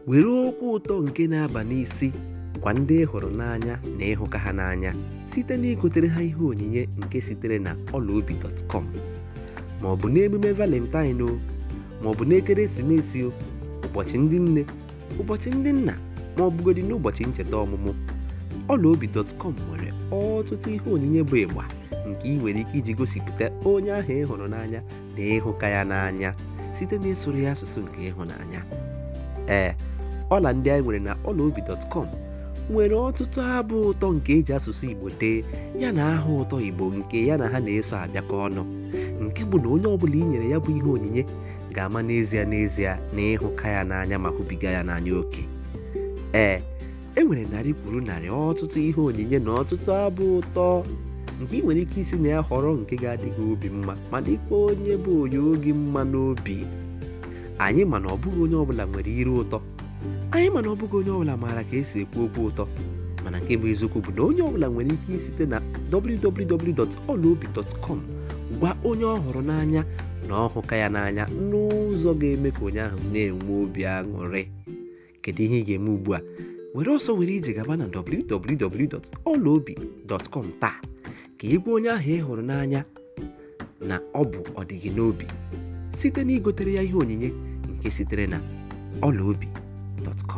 were okwu ụtọ nke na-aba n'isi gwa ndị ị hụrụ n'anya na ịhụka ha n'anya site na igotere ha ihe onyinye nke sitere na ọlaobi.com ma ọ bụ n'emume valentine o ma ọ bụ n'ekeresimesi o ụbọchị ndị nne ụbọchị ndị nna ma ọ bụgodị n'ụbọchị ncheta ọmụmụ ọlaobi.com nwere ọtụtụ ihe onyinye bụ ịgba nke ị nwere ike iji gosipụta onye ahụ ị hụrụ n'anya na ịhụka ya n'anya site na ịsụrụ ya asụsụ nke ịhụnanya ee ọla ndị anyị nwere na ọlaobi.com nwere ọtụtụ abụ ụtọ nke eji asụsụ igbo dee ya na aha ụtọ igbo nke ya na ha na-eso abịakọ ọnụ nke bụ na onye ọbụla i nyere ya bụ ihe onyinye ga-ama n'ezie n'ezie na ịhụka ya n'anya ma hụbiga ya n'anya oke ee e nwere narị kwuru narị ọtụtụ ihe onyinye na ọtụtụ abụ ụtọ nke ị nwere ike isi na ya họrọ nke ga-adị gị obi mma ma dịkwa onye bụ onye oge mma n'obi anyị mana ọ bụghị onye ọbụla nwere ire ụtọ anyị mana ọ bụghị onye ọbụla maara ka esi ekwu okwu ụtọ mana nke bụ eziokwu bụ na onye ọbụla nwere ike isite na www.olaobi.com gwa onye ọ hụrụ n'anya na ọhụka ya n'anya n'ụzọ ga-eme ka onye ahụ na-enwe obi aṅụrị kedu ihe ị ga-eme ugbu a were ọsọ were ije gaba na www.olaobi.com taa ka ị gwa onye ahụ ị hụrụ n'anya na ọ bụ ọdịgị n'obi site na igotere ya ihe onyinye nke sitere na ọlaobi.com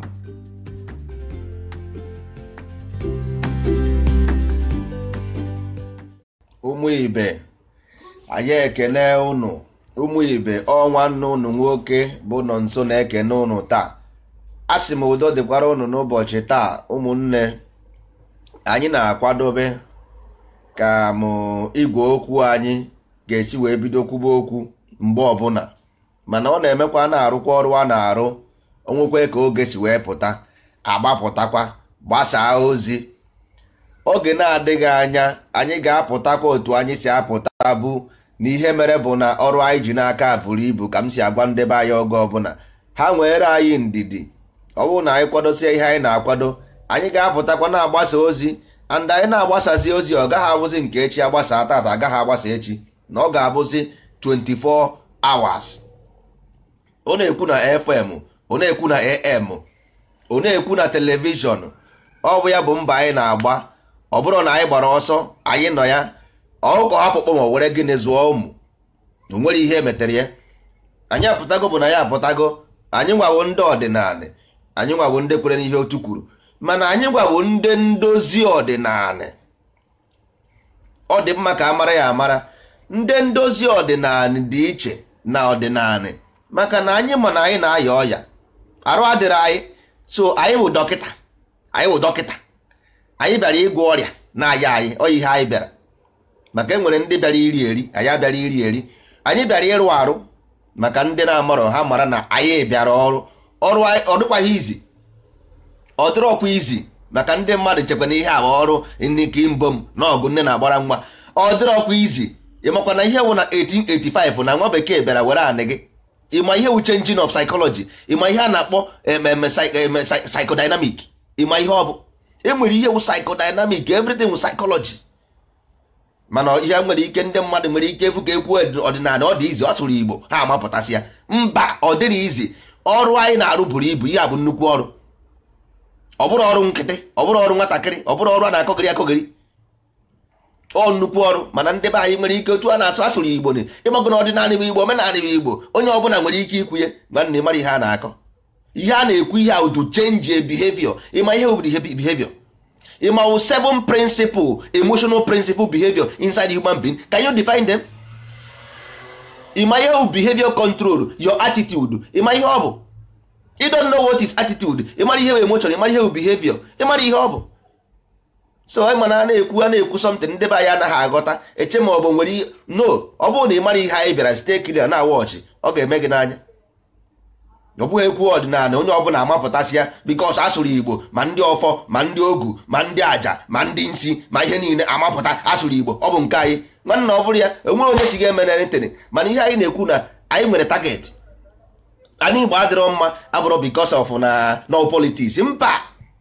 ụmụ ibe anyị ekene unu ụmụ ibe ọ nwanne unu nwoke bụ nọ nso na-ekene unu taa a sị m udo dịkwara unu n'ụbọchị taa ụmụnne anyị na-akwadobe ka m igwe okwu anyị ga-esi wee bido kwuba okwu mgbe ọbụla mana ọ na-emekwa na-arụkwa ọrụ a na-arụ onwekwe ka oge si wee pụta agbapụtakwa gbasaa ozi oge na-adịghị anya anyị ga-apụtakwa otu anyị si apụta bụ na ihe mere bụ na ọrụ anyị ji n'aka buru ibu ka m si agwa ndebe anyị oge ọbụla ha nwere anyị ndidi ọ bụrụ na anyị kwadosie ihe anyị na-akwado anyị ga-apụtakwa na-agbasa ozi and anyị na-agbasazi ozi ọ gaghị abụzi nke echi agbasa tata agaghị agbasa echi na ọ ga-abụzi 24 hours ọ na-ekwu na fm ọ na-ekwu na am ọ na-ekwu na telivishọn ọ bụ ya bụ mba anyị na-agba ọ bụrụ na anyị gbara ọsọ anyị nọ ya ọkụkọ hapụkpọ ma were gịnị zụọ ụmụ o nwere ihe emetere ya anyị apụtago bụ na ya apụtago anyị nwawo ndị ọdịnala anyị nwawo ndị kwere n'ihe otu kwuru mana anyị gwawo ndị ndozi ọdịnala ọ dị mma ka a mara ya amara ndị ndozi ọdịnala dị iche na ọdịnala maka na anyị ma na anyị na-aya ọya arụ adịrị anyị so anyị wụ dọkịta anyị wụ dọkịta anyị bịara ịgwọ ọrịa na-aya anyị ọ ihe anyị bịara maka e nwere ndị bịara iri eri anyị abịara iri eri anyị bịara ịrụ arụ maka ndị na-amarọ ha mara na anyị bịara ọrụ ọrụ ọ dịkwaghị izi ọ dịrọkwa izi maka ndị mmadụ chekwa na ihe a ọrụ nke mbom na ọgụ nne na-agbara nwa ọ dịrọkwa izi ịmakwa na ihe wụ na 1885 na nwa bekee bịara were anị gị ịma ihe wu changing of psychology ịma ihe a na-akpọ ememe psychodynamic ịma ihe ọ bụ enwere ihe wu psychodynamic everything wu psychology mana ihe nwere ike ndị mmadụ nwere ike efu ka ekwu ọdịnala ọ dị izi ọ sụrụ igbo ha amapụtasị ya mba ọ dịrị izi ọrụ anyị na-arụ buru ibu ihe a bụ nnukwu ọrụ ọ bụrụ ọrụ nkịtị ọ bụrụ ọrụ nwatakịrị ọ bụrụ ọrụ a na-akọgịrị akọgịrị ọ nnukwu ọrụ mana ndị be anyị nwere ike otu a na-asụ asụrụ igbo na ịgbagụ na ọdịnala bụ igbo omenala bụ igbo onye ọbụla nwere ike ikwunye nwanne mara ihe a na-akọ ihe a na-ekwu ihe ahụ to change a behavior ịma ihe bụ behavior ịma wụ seven principle emotional principle behavior inside human being can you define them ịma ihe bụ behavior control your attitude ịma ihe ọ bụ you don't know what is attitude ịmara ihe bụ emotion ịmara ihe bụ behavior ịmara ihe ọ bụ so anyị mana a na-ekwu a na-ekwu something ndị be anyị anaghị aghọta eche ma ọ bụ nwere ihe no ọ bụrụ na ị mara ihe anyị bịara site kiri na wọchị ọ ga-eme gị n'anya ọ bụghị ekwu ọdịnala onye ọbụla amapụtasị ya bikos asụrụ igbo ma ndị ọfọ ma ndị ogu ma ndị aja ma ndị nsi ma ihe niile amapụta asụrụ igbo ọ bụ nke anyị nwanna ọ bụrụ ya enwere onye si ga-eme na ntịnị mana ihe anyị na-ekwu na anyị nwere target anyị igbo adịrọ mma abụrụ bikos of na no politics mba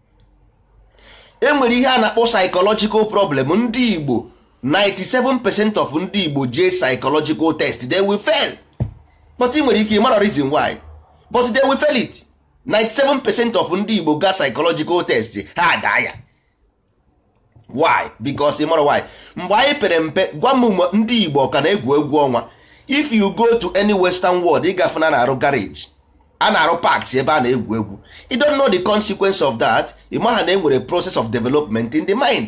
enwere ihe a na-akpọ psychological problem ndị igbo 97% of ndị igbo jee psychological test they will fail but ị nwere ike ịmara reason why but they will fail it 97% of ndị igbo ga psychological test ha daa ya why because ị mara why mgbe anyị pere mpe gwa m mgbe ndị igbo ka na-egwu egwu ọnwa if you go to any western world ịgafe na na-arụ garage a na-arụ parks ebe a na-egwu egwu you don't know the consequence of that ị maha na enwere process of development in the mind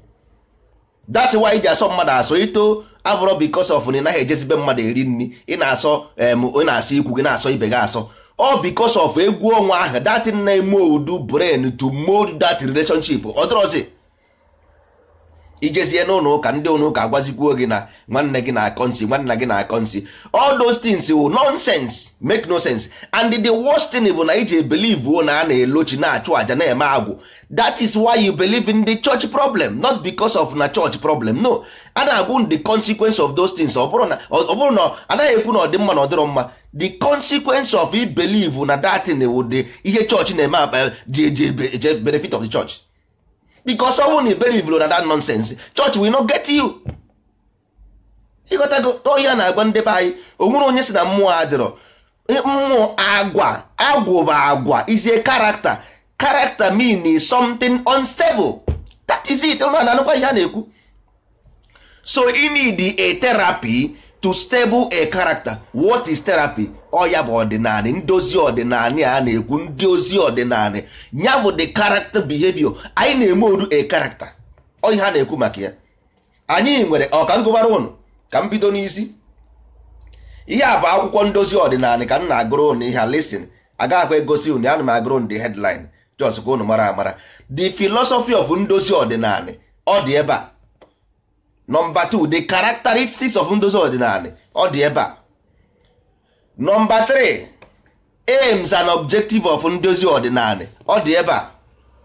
that's why iji asọ mmadụ asọ ito abụrụ because of na ị naghị ejezibe mmadụ eri nri ị na-asọ em ị na-asọ ikwu gị na-asọ ibe gị asọ ọ because of egwu ọnwa ahụ that na-eme odu brain to mold that relationship ọ dịrọzi ijezie n'ụlọ ụka ndị ụlọ ụka agwazikwuo gị na nwanne gị na-akọ nsị nwanna gị na-akọ nsị all those things will nonsense make no sense and the worst thing bụ na iji believe na a na-elochi na-achụ àjà na-eme agwụ that is why you believe in the church problem not because of na church problem no a na-agwụ the consequence of those things ọ bụrụ na ọ bụrụ na anaghị ekwu na ọ dị mma na ọ dịrọ mma the consequence of i believe na that thing wụ the ihe chọọchị na-eme akpa ji eji benefit of the church because ọ bụrụ na i believe na that nonsense church will not get you ịghọtago ọhịa na-agwa ndị be anyị o nwere onye si na mmụọ adịrọ mmụọ agwa agwụ bụ agwa is a character character mean is something unstable that is it ụnụ na-anụkwa ihe a na-ekwu so you need a therapy to stable a character what is therapy ọ ya bụ ọdịnala ndozi ọdịnala a na-ekwu ndị ozi ọdịnala ya bụ the character behavior anyị na-eme oru a character ọ ihe a na-ekwu maka ya anyị nwere ọka ngụbara ụnụ ka m bido n'isi ihe a bụ akwụkwọ ndozi ọdịnala ka m na-agụrụ ụnụ ihe a lesin agaghịkwa egosi ụnụ ya na m agụrụ ụnụ the headline jos ka ụnụ mara amara the philosophy of ndozi ọdịnala ọ dị ebe a nọmba 2 the characteristics of ndozi ọdịnala ọ dị ebe a nọmba 3 aims and objective of ndozi ọdịnala ọ dị ebe a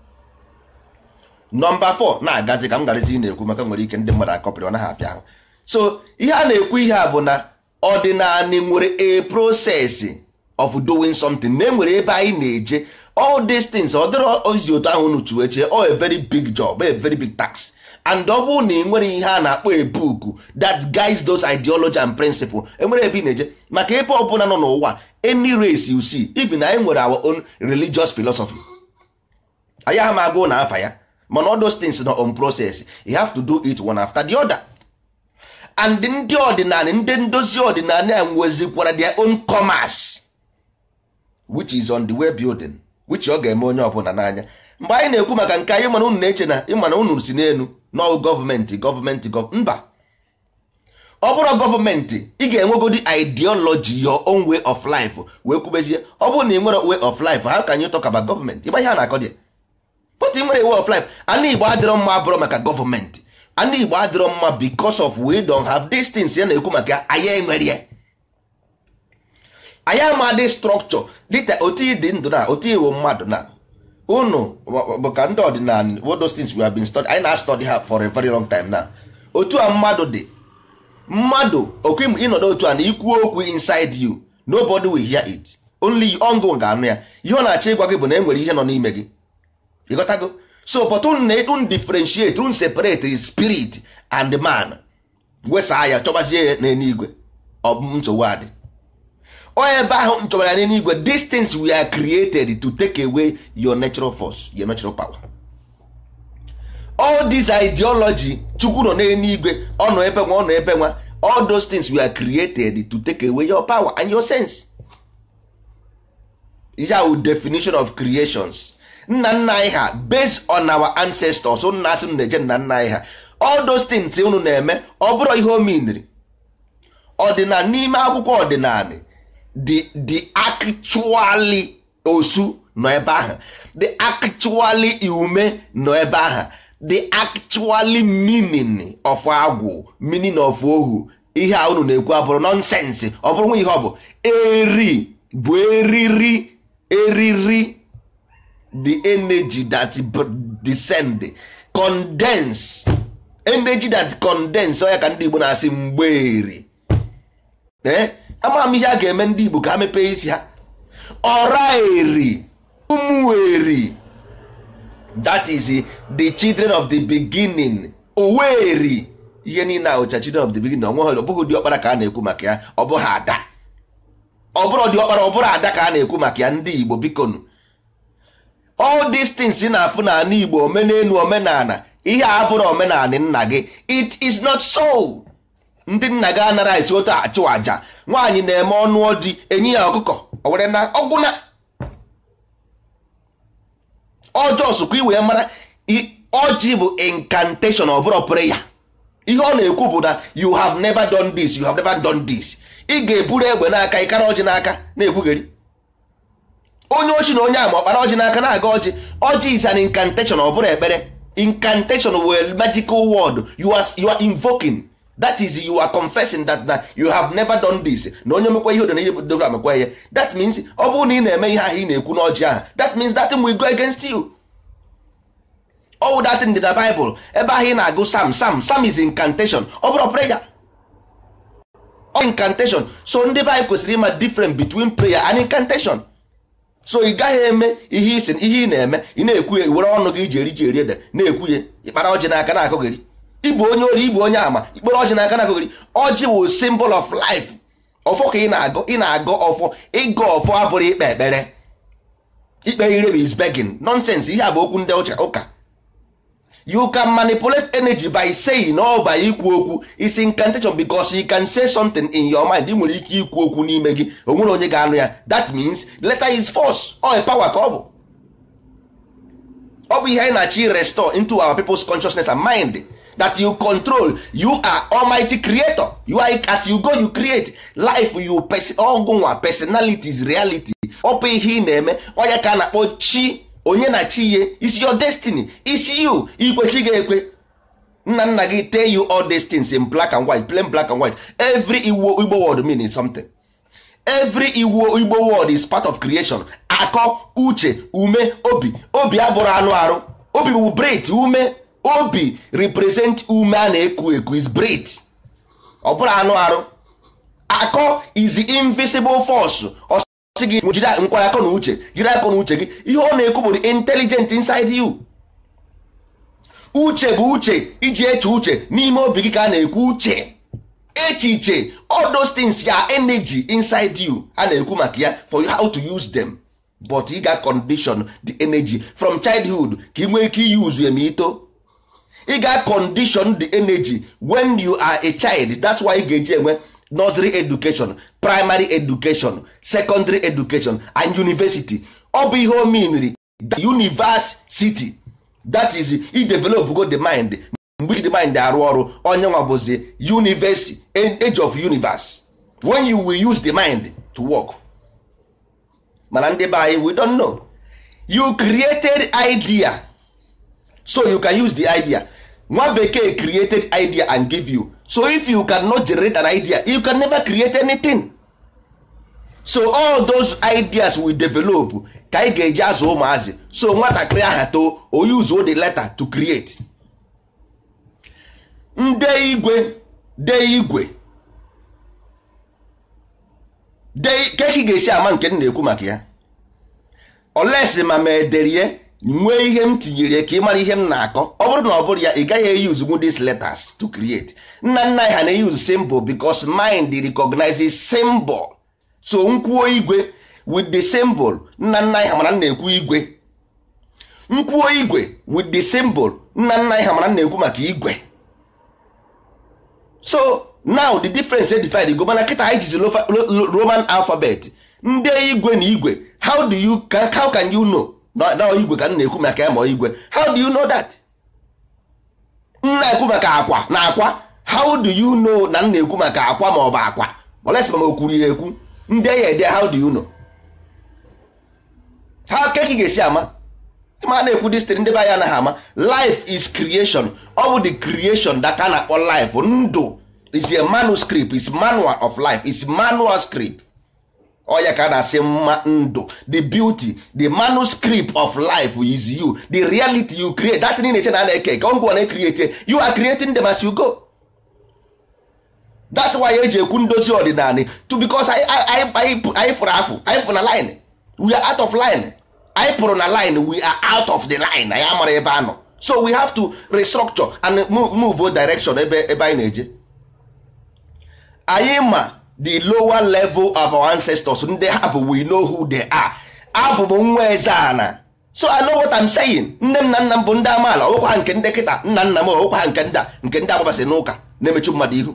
nọmba 4 na-agazi ka m garazi na-ekwu maka nwere ike ndị mmadụ akọpịrị ọ naghị apịa ahụ so ihe a na-ekwu ihe a bụ na ọdịnala nwere a process of doing something na enwere ebe anyị na-eje all these things ọ dịrọ ozi otu ahụ unu tuo eche ọ a very big job a very big tax and ọ bụrụ na ị nwere ihe a na-akpọ a book that guides those ideology and principle enwere ebe ị na-eje maka ebe ọbụla nọ n'ụwa any race you see even anyị nwere our own religious philosophy anyị ama agụ na afa ya mana all those things nọ on process you have to do it one after the other and ndị ọdịnala ndị ndozi ọdịnala a nwezikwara their own commerce which is on the way building which ọ ga-eme onye ọbụla n'anya mgbe anyị na-ekwu maka nke anyị mana unu na-eche na ịmana unu si n'elu n'ọgụ gọọmenti gọọmenti mba ọ bụrụ gọọmenti ị ga-enwegodi ideology your own way of life wee kwubezie ọ bụrụ na ị nwere way of life how can you talk about gọọmenti ịgba ihe a na-akọ dị but ị nwere way of life ndị Igbo adịrọ mma abụrụ maka gọọmenti ndị Igbo adịrọ mma because of we don't have these things ya na-ekwu maka anyị enwere ya anyị amadị structure dịka otu dị ndụ na otu iwu mmadụ na unu bụ ka ndị ọdịnala what those things we have been study anyị na-study ha for a very long time now otu a mmadụ dị mmadụ okwu ịnọdụ otu a na ikwuo okwu inside you nobody will hear it only ọngụ ga-anụ ya ihe ọ na-achọ ịgwa gị bụ na e nwere ihe nọ n'ime gị ịghọtago so but unu na-edun differentiate unu separate spirit and man wesaa ya chọbazie ya n'eluigwe ọ bụ nsogbu adị onye ebe ahụ nchọbara ya n'eluigwe these things were created to take away your natural force your natural power all this ideology chukwu nọ n'eluigwe ọ nọ ebe nwa ọ nọ ebe nwa all those things were created to take away your power and your sense ya wụ definition of creations nna nna anyị ha based on our ancestors nna asị na-eje nna nna anyị ha all those things unu na-eme ọ bụrụ ihe o miniri ọdịnala n'ime akwụkwọ ọdịnala the the actually osu nọ ebe ahụ the actually ume nọ ebe ahụ the actually meaning of agwụ meaning of ohu ihe a unu na-ekwu abụrụ nonsense ọ bụrụ nwa ihe ọ bụ eri bụ eriri eriri the energy that descend condense energy that condense ọ ya ka ndị Igbo na-asị mgberi ee ama m ihe a ga-eme ndị Igbo ka ha mepee isi ha ọra eri ụmụeri that is the children of the beginning oweri ihe niile ahụcha children of the beginning onweghị ọ bụghị dị ọkpara ka a na-ekwu maka ya ọ bụghị ada ọ bụrụ dị ọkpara ọ bụrụ ada ka a na-ekwu maka ya ndị Igbo bikonu all these things ị na-afụ n'ala igbo omenelu omenala ihe a bụrụ omenala nna gị it is not so ndị nna gị anara esi otu achụ àjà nwaanyị na-eme ọnụ ọdị enyi ya ọkụkọ o were na ọgwụna ọjọọ sụkwa iwee mara i- ọjị bụ incantation ọ bụrụ prayer ihe ọ na-ekwu bụ na you have never done this you have never done this ị ga-eburu egbe n'aka ịkara ọjị n'aka na-ekwugheri onye ochi na onye ama ọkpara ọjị n'aka na-aga ọjị ọjị is an incantation ọ bụrụ ekpere incantation were magical word you are, you are invoking that is you are confessing that, that you have never done this na onye mekwa ihe na ihe dogo amekwa ihe that means ọ bụrụ na ị na-eme ihe ahụ ị na-ekwu n'ọjị ahụ that means that thing will go against you all that in the Bible ebe ahụ ị na-agụ sam sam sam is incantation ọ bụrụ prayer ọ incantation so ndị be anyị kwesịrị ịma different between prayer and incantation so ị gaghị eme ihe isi ihe ị na-eme ị na-ekwu ya were ọnụ gị iji eri ji eri ede na-ekwu ya ịkpara ọjị n'aka na-akụghịrị ịbụ onye ori ịbụ onye ama ikpere ọjị n'aka na-akụghịrị ọjị bụ symbol of life ọfọ ka ị na-agọ ị na-agọ ọfọ ịgọ ọfọ abụrụ ikpe ekpere ikpe ire bụ is begging nonsense ihe a bụ okwu ndị ụcha ụka you can manipulate energy by saying or by ikwu okwu is incantation because you can say something in your mind ị nwere ike ikwu okwu n'ime gị o nwere onye ga-anụ ya that means letter is force or a power ka ọ bụ ọ bụ ihe anyị na-achọ restore into our people's consciousness and mind that you control you are almighty creator you are as you go you create life you ọgụnwa personality is reality ọ bụ ihe ị na-eme ọ ya ka a na-akpọ chi onye na chi ihe is your destiny is you ikwechi ga-ekwe nna nna gị tell you all these things in black and white plain black and white every igbo igbo word meaning something every igbo igbo word is part of creation akọ uche ume obi obi abụrụ anụ arụ obi bụ breath ume obi represent ume a na-eku eku is breath ọ bụrụ anụ arụ akọ is the invisible force ọ sị gị jiri nkwa akọ na uche jiri akọ na uche gị ihe ọ na-ekwu bụ the intelligent inside you uche bụ uche iji eche uche n'ime obi gị ka a na-ekwu uche echiche all those things ya energy inside you a na-ekwu maka ya for how to use them but ị ga condition the energy from childhood ka ị nwee ike use ya ma ito ị ga condition the energy when you are a child that's why ị ga-eji enwe nursery education primary education secondary education and university ọ bụ ihe o meanri the university that is i develop go the mind mgbe the mind arụ ọrụ onye nwa bụzi university age of universe when you will use the mind to work mana ndị be anyị we don't know you created idea so you can use the idea nwa bekee created idea and give you so if you cannot generate an idea you can never create anything so all those ideas we develop ka anyị ga-eji azụ ụmụazị so nwatakịrị aha too o use the letter to create nde igwe de igwe keki ga-esi ama nke m na-ekwu maka ya olesi ma ma ederie nwee ihe m tinyere ka ị mara ihe m na-akọ ọ bụrụ na ọ bụrụ ya ị gaghị eyuzu nwu these letters to create nna nna anyị ha na-eyuzu symbol because mind recognizes symbol so nkwuo igwe with the symbol nna nna anyị ha mara na-ekwu igwe nkwuo igwe with the symbol nna nna anyị ha mara na-ekwu maka igwe so now the difference dey divide go mana kịta anyị jizi roman alphabet ndị igwe na igwe how do you how can you know na igwe ka m na-ekwu maka ya ma igwe how do you know that m na-ekwu maka akwa na akwa how do you know na m na-ekwu maka akwa ma ọ bụ akwa olesi ma o kwuru ya ekwu ndị ya ede how do you know ha ka ị ga-esi ama ma na-ekwu distri ndị be anyị anaghị ama life is creation ọ bụ the creation that a na-akpọ life ndụ is a manuscript is manual of life is manual script ọ ya ka a na-asị mma ndụ the beauty the manuscript of life is you the reality you create that thing na-eche na a na-eke ka ngwa na-create you are creating them as you go that's why eji ekwu ndozi ọdịnala to because anyị fụrụ afụ anyị fụrụ na line we are out of line anyị pụrụ na line we are out of the line anyị amara ebe anọ so we have to restructure and move, move direction ebe ebe anyị na-eje anyị ma the lower level of our ancestors ndị ha bụ we know who they are abụ m nwa eze ana so I know what I'm saying nne m na nna m bụ ndị amaala ọwụkwa ha nke ndị kịta nna nna m ọwụkwa ha nke ndị a nke ndị agbabasị n'ụka na-emechu mmadụ ihu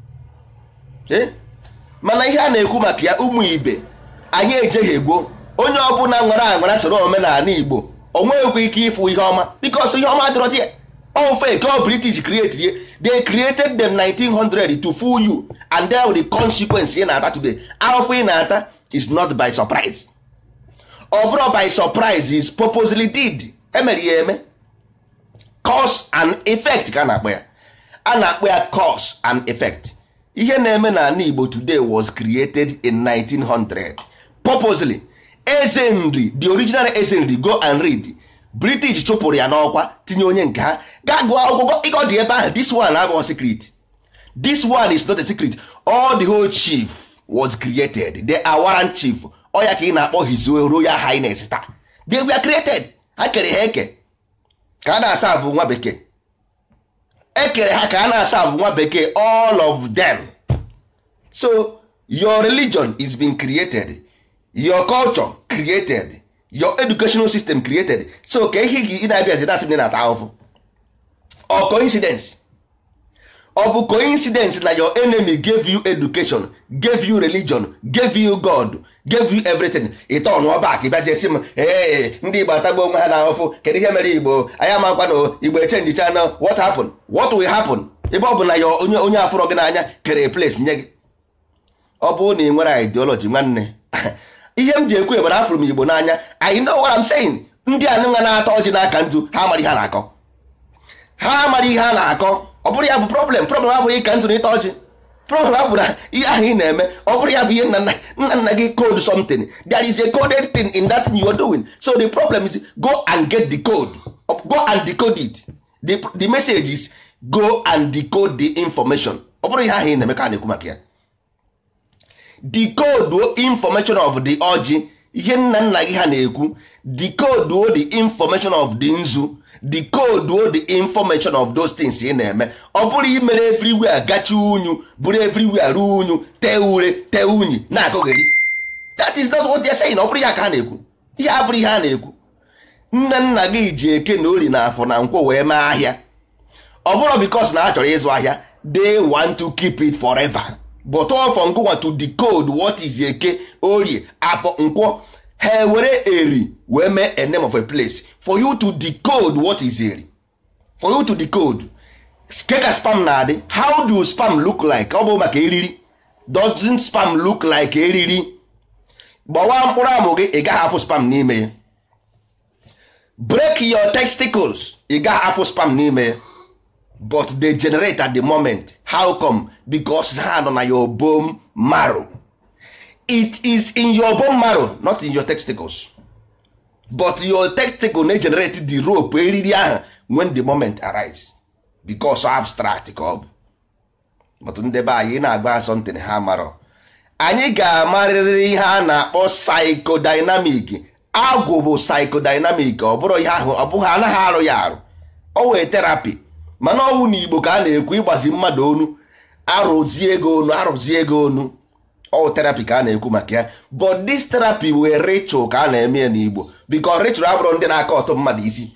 ee mana ihe a na-ekwu maka ya ụmụ ibe anyị ejeghị egbo onye ọbụla nwere anwara soro omenala igbo o nweghịkwa ike ịfụ ihe ọma because ihe ọma dịrọ dị all fake all british create ye they created them 1900 to fool you and there the consequence ị na-ata today afọ ị na-ata is not by surprise ọ bụrụ by surprise is purposely did emere ya eme cause and effect ka a na-akpọ ya a na-akpọ ya cause and effect ihe na-eme n'ala igbo today was created in 1900 purposely eze nri the original eze nri go and read british chụpụrụ ya n'ọkwa tinye onye nke ha gaa gụọ akwụkwọ ịgọ dị ebe ahụ this one abụghị secret this one is not a secret all the whole chief was created they are warrant chief ọ ya ka ị na-akpọ his royal highness taa they were created ha kere ha eke ka a na-asa avụ nwa bekee ekere ha ka a na-asa avụ nwa bekee all of them so your religion is being created your culture created your educational system created so ka ihe gị ị na-abịazi na-asị m na-ata ahụhụ ọ coincidence ọ bụ coincidence na your enemy gave you education gave you religion gave you god gave you everything ịta ọnụọ bak bịazie si m ee ndị igbo atagbo onwe ha na ahụfụ kedu ihe mere igbo anyị amakwa na igbo echenjicha na what happen what will happen ebe ọ bụ na ya onye onye afụrọ gị n'anya kere place nye gị ọ bụrụ na ị nwere ideology nwanne ihe m ji ekwu ebara afụrụ m igbo n'anya I know what I'm saying ndị anụnwa na-ata ọjị n'aka ntu ha amara ihe a na-akọ ha amara ihe a na-akọ ọ bụrụ ya bụ problem problem abụghị ka ntụ na ịta ọjị problem abụ na ihe ahụ ị na-eme ọ bụrụ ya bụ ihe nna nna nna gị code something there is a coded thing in that thing you are doing so the problem is go and get the code go and decode it the, the message is go and decode the information ọ bụrụ ihe ahụ ị na-eme ka a na-ekwu maka ya decode information of the ọjị ihe nna nna gị ha na-ekwu decode the information of the nzu decode the information of those things ị na-eme ọ bụrụ imere everywhere gachi unyu bụrụ everywhere ruo unyu tee ure tee unyi na-akọgheri that is not what they are saying ọ bụrụ ya ka ha na-ekwu ihe abụrụ ihe a na-ekwu nne nna gị ji eke na ori na afọ na nkwọ wee mee ahịa ọ bụrụ because na ha chọrọ ịzụ ahịa they want to keep it forever but for ngụwa to decode what is eke orie afọ nkwọ ha were eri wee mee a name of a place for you to decode what is eri for you to decode keka spam na-adị how do spam look like ọ bụ maka eriri doesn't spam look like eriri gbawa mkpụrụ amụ gị ị gaghị afụ spam n'ime ya break your testicles ị gaghị afụ spam n'ime ya but they generate at the moment how come because ha nọ na your bone marrow it is in your bone marrow not in your testicles but your testicle na-generate the rope eriri ahụ when the moment arise because abstract ka ọ bụ but ndị be anyị na-agba something ha marọ anyị ga-amarịrị ihe a na-akpọ psychodynamic agwụ bụ psychodynamic ọ bụrụ ihe ahụ ọ bụghị anaghị arụ ya arụ o wee terapi mana ọnwụ na igbo ka a na-ekwu ịgbazi mmadụ onu arụzie ego onu arụzie ego onu ọ terapi ka a na-ekwu maka ya but this therapy wee ritual ka a na-eme ya n'igbo because ritual abụrụ ndị na-aka ọtọ mmadụ isi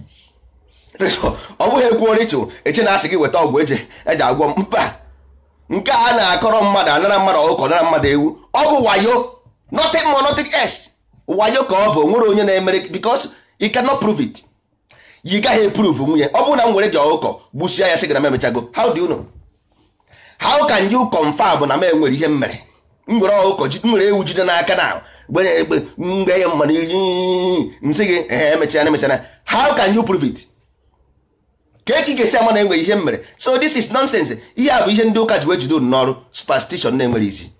ọ bụghị ekwuo ritual eche na asị gị weta ọgwụ eji eji agwọ mba nke a na-akọrọ mmadụ anara mmadụ ọkụkọ nara mmadụ ewu ọ bụ wayo nothing more nothing else wayo ka ọ bụ nwere onye na-emere because you cannot prove it yi gaghị eprove nwunye ọ bụrụ na m were ji ọkụkọ gbusia ya sị gị na m emechago how do you know how can you confirm na m enwere ihe m mere m were ọkụkọ m were ewu jide n'aka na gbere egbe mgbe ya mmanụ iyi nsị gị ee emechana emechana how can you prove it ka eke ị ga-esi ama na enwere ihe m mere so this is nonsense ihe a bụ ihe ndị ụka ji wee jide unu n'ọrụ superstition na-enwere isi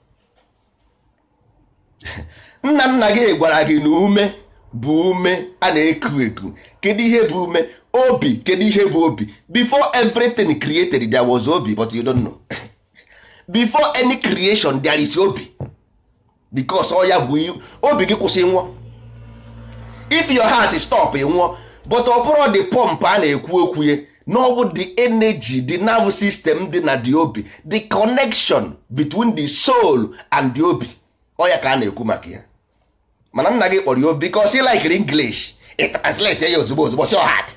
nna nna gị gwara gị na ume bụ ume a na-eku eku kedu ihe bụ ume obi kedu ihe bụ obi before everything created there was obi but you don't know before any creation there is obi because ọ ya bụ obi gị kwụsị nwụọ if your heart stop nwụọ but ọ bụrụ the pump a na-ekwu okwu ya na ọ bụ the energy the nerve system dị na the obi the connection between the soul and the obi ọ ya ka a na-ekwu maka ya mana nna gị kpọrọ ya obi because ị likere English ị translate ya ozugbo ozugbo so hard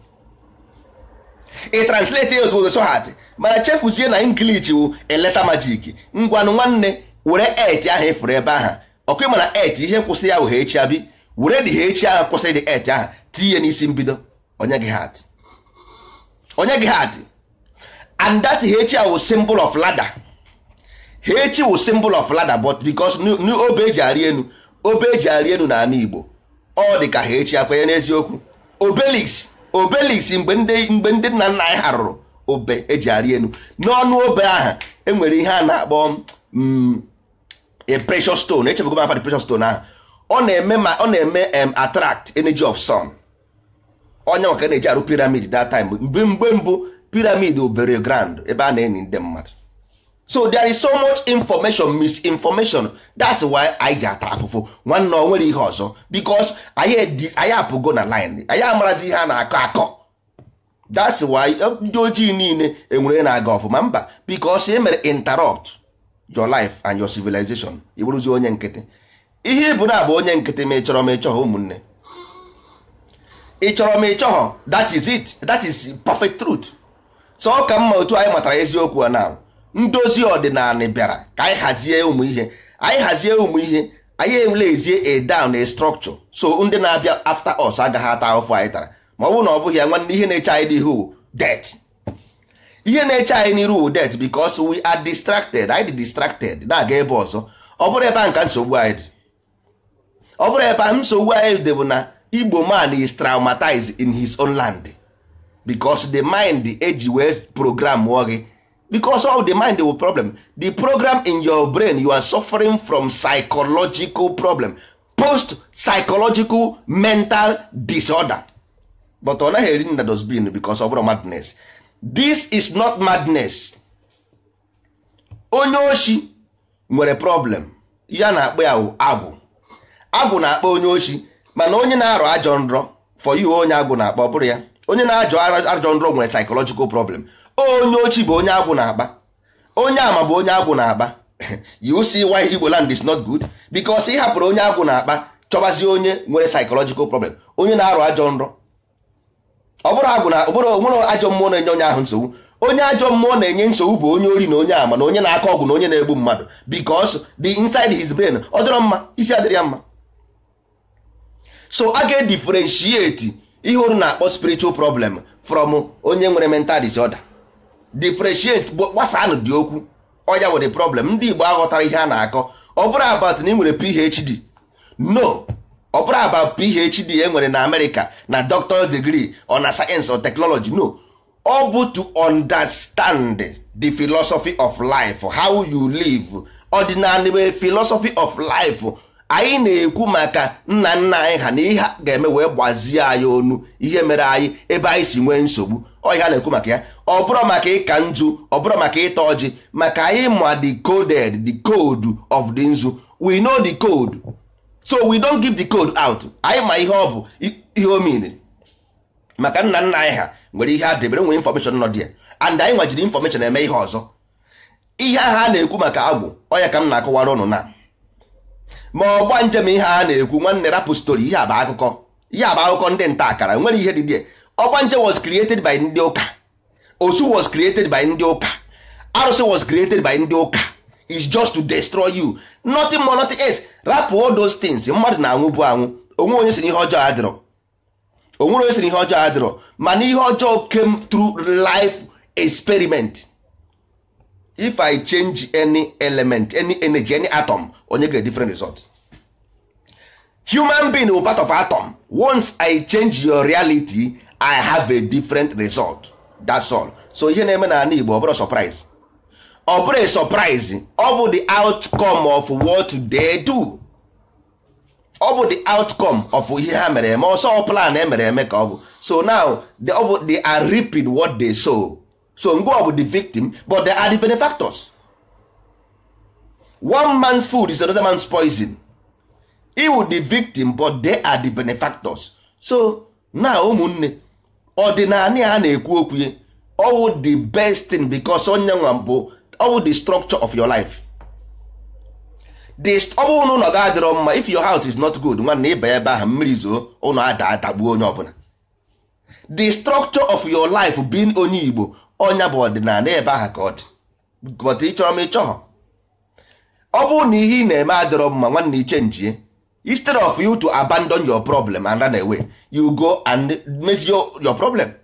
ị translate ya ozugbo so hard mana chefuzie na English wụ eleta magic ngwanụ nwanne were et ahụ ịfụrụ ebe ahụ ọkụ mana et ihe kwụsịrị ya wụ ha echi abi were dị ha echi ahụ kwụsịrị dị et ahụ tinye n'isi mbido onye gị hat onye gị hat and that h wụ symbol of ladder h wụ symbol of ladder but because obe eji arị enu obe eji arị enu n'ala Igbo ọ dị ka ha echi akwenye n'eziokwu obelix obelix mgbe ndị mgbe ndị nna nna anyị harụrụ obe eji arị enu n'ọnụ obe ahụ enwere ihe a na-akpọ a precious stone echefugo m afa the precious stone ahụ ọ na-eme ma ọ na-eme attract energy of sun onye maka na-eji arụ piramid that time mgbe mgbe mbụ piramid obere grand ebe a na-eni ndị mmadụ so there is so much information misinformation that's why anyị ji ata afụfụ nwanne ọ nwere ihe ọzọ because anyị apụgo na line anyị amarazi ihe a na-akọ akọ that's why ndị ojii niile enwere na-aga ọfụma mba because e mere interrupt your life and your civilization ịbụrụzi onye nkịtị ihe ịbụ na abụ onye nkịtị ma ị chọrọ ma ị chọghọ ụmụnne ị chọrọ ma ị chọghọ that is it that is perfect truth so ọ ka mma otu anyị matara eziokwu a na ndozi ọdịnala bịara ka anyị hazie ụmụ ihe anyị hazie ụmụ ihe anyị enwelezie a down a structure so ndị na-abịa after us agaghị ata ahụfụ anyị tara ma ọ bụrụ na ọ bụghị ya nwanne ihe na-eche anyị n'ihu death ihe na-eche anyị n'iru death because we are distracted anyị dị distracted na-aga ebe ọzọ ọ bụrụ ebe a nka nsogbu anyị dị ọ bụrụ ebe a nsogbu anyị dị bụ na Igbo man is traumatized in his own land because the mind eji wee program wụọ gị because of the mind will problem the program in your brain you are suffering from psychological problem post psychological mental disorder but ọ naghị eri na dosbin because of madness this is not madness onye oshi nwere problem ya na-akpọ ya agwụ agwụ na-akpọ onye oshi mana onye na-arọ ajọ nrọ for you onye agwụ na-akpọ bụrụ ya onye na-ajọ ajọ nrọ nwere psychological problem onye ochi bụ onye agwụ na-akpa onye ama bụ onye agwụ na-akpa you see why Igbo land is not good because ị hapụrụ onye agwụ na-akpa chọbazie onye nwere psychological problem onye na-arụ ajọ nrọ ọ bụrụ agwụ na ọ bụrụ onwere ajọ mmụọ na-enye onye ahụ nsogbu onye ajọ mmụọ na-enye nsogbu bụ onye ori na onye ama na onye na-akọ ọgwụ na onye na-egbu mmadụ because the inside his brain ọ dịrọ mma isi adịrị ya mma so a ga-edifferentiate ihe unu na-akpọ spiritual problem from onye nwere mental disorder differentiate gbasanụ dị okwu ọya nwere problem ndị Igbo aghọtara ihe a na-akọ ọ bụrụ about na ị nwere PhD no ọ bụrụ about PhD e nwere na America na doctoral degree or na science or technology no ọ bụ to understand the philosophy of life how you live ordinary philosophy of life anyị na-ekwu maka nna nna anyị ha na ihe ga-eme wee gbazie anyị onu ihe mere anyị ebe anyị si nwee nsogbu ọ ihe a na-ekwu maka ya ọ bụrụ maka ịka nzu ọ bụrụ maka ịta ọjị maka anyị ma the coded the code of the nzu we know the code so we don't give the code out anyị ma ihe ọ bụ ihe o mean maka nna nna anyị ha nwere ihe a debere nwere information nọ dị and anyị nwajiri information eme ihe ọzọ ihe ahụ a na-ekwu maka agwụ ọ ya ka m na-akọwara ụnụ na ma ọgba njem ihe a na-ekwu nwanne rapụ stori ihe a bụ akụkọ ihe a bụ akụkọ ndị nta akara nwere ihe dị dị ọgba njem was created by ndị ụka osu was created by ndị ụka arụsị was created by ndị ụka is just to destroy you nothing more nothing else rapụ all those things mmadụ na-anwụ bụ anwụ onwe onye siri ihe ọjọọ adịrọ onwere onye siri ihe ọjọọ adịrọ mana ihe ọjọọ came through life experiment if i change any element any energy any atom onye get different result human being will part of atom once i change your reality i have a different result that's all so ihe na-eme na ala igbo ọ bụrụ surprise ọ bụrụ a surprise ọ bụ the outcome of what they do ọ bụ the outcome of ihe ha mere eme ọsọ plan emere eme ka ọ bụ so now they, ọ bụ, they are reaping what they sow so ngo ọ bụ the victim but they are the benefactors one man's food is another man's poison iwu the victim but they are the benefactors so now ụmụnne ọdịnala a na-ekwu okwu ya ọwụ the best thing because onye nwa bụ ọwụ the structure of your life the ọ bụrụ na ụlọ ga adịrọ mma if your house is not good nwanne ịba ebe ahụ mmiri zoo ụlọ ada adagbuo onye ọbụla the structure of your life being onye igbo ọnya bụ ọdịnala ebe ahụ ka ọ dị but ị chọrọ m ịchọghọ ọ bụrụ na ihe ị na-eme adịrọ mma nwanne iche njie instead of you to abandon your problem and run away you go and mezie your problem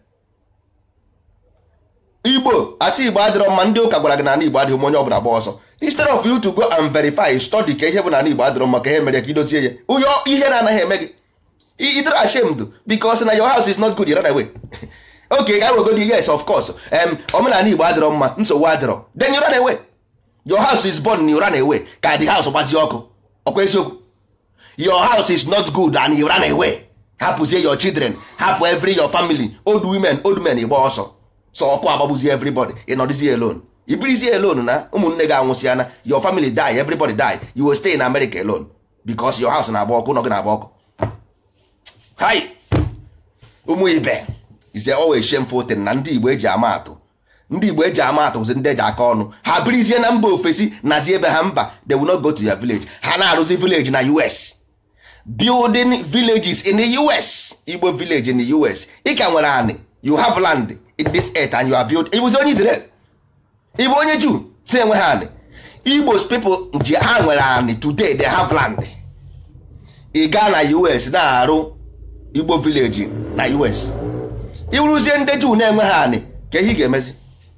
igbo ati igbo adịrọ mma ndị ụka gwara gị na ala igbo adịghị mma onye ọbụla gba ọsọ instead of you to go and verify study ka ihe bụ na ala igbo adịrọ mma ka ihe mere ka idozie ya ụyọ ihe na-anaghị eme gị idere ashamed because na your house is not good you run away okay ga wegodi yes of course um, omenala igbo adịrọ mma nsogbu adịrọ then you run away your house is born you run away ka the house gbazie ọkụ ọkwa eziokwu your house is not good and you run away hapụzie your children hapụ every your family old women old men igba ọsọ so ọkụ agbagbuzie everybody ị nọdịzie alone ibirizie alone na ụmụnne gị anwụsịana your family die everybody die you will stay in America alone because your house na-agba ọkụ nọ gị na-agba ọkụ hi ụmụ ibe is always shameful thing na ndị igbo eji ama atụ ndị igbo eji ama atụ bụzi ndị eji aka ọnụ ha birizie na mba ofesi nazi ebe ha mba they will not go to your village ha na-arụzi village na us building villages in the us igbo village in the us ị ka nwere anị you have land in this earth and you are build ịbụzi onye israel ịbụ onye juu si enwe ha anị igbos people ji ha nwere anị today they have land ị gaa na us na-arụ igbo village na us ịwụrụzie ndị juu na-enwe ha anị ka ihe ị ga-emezi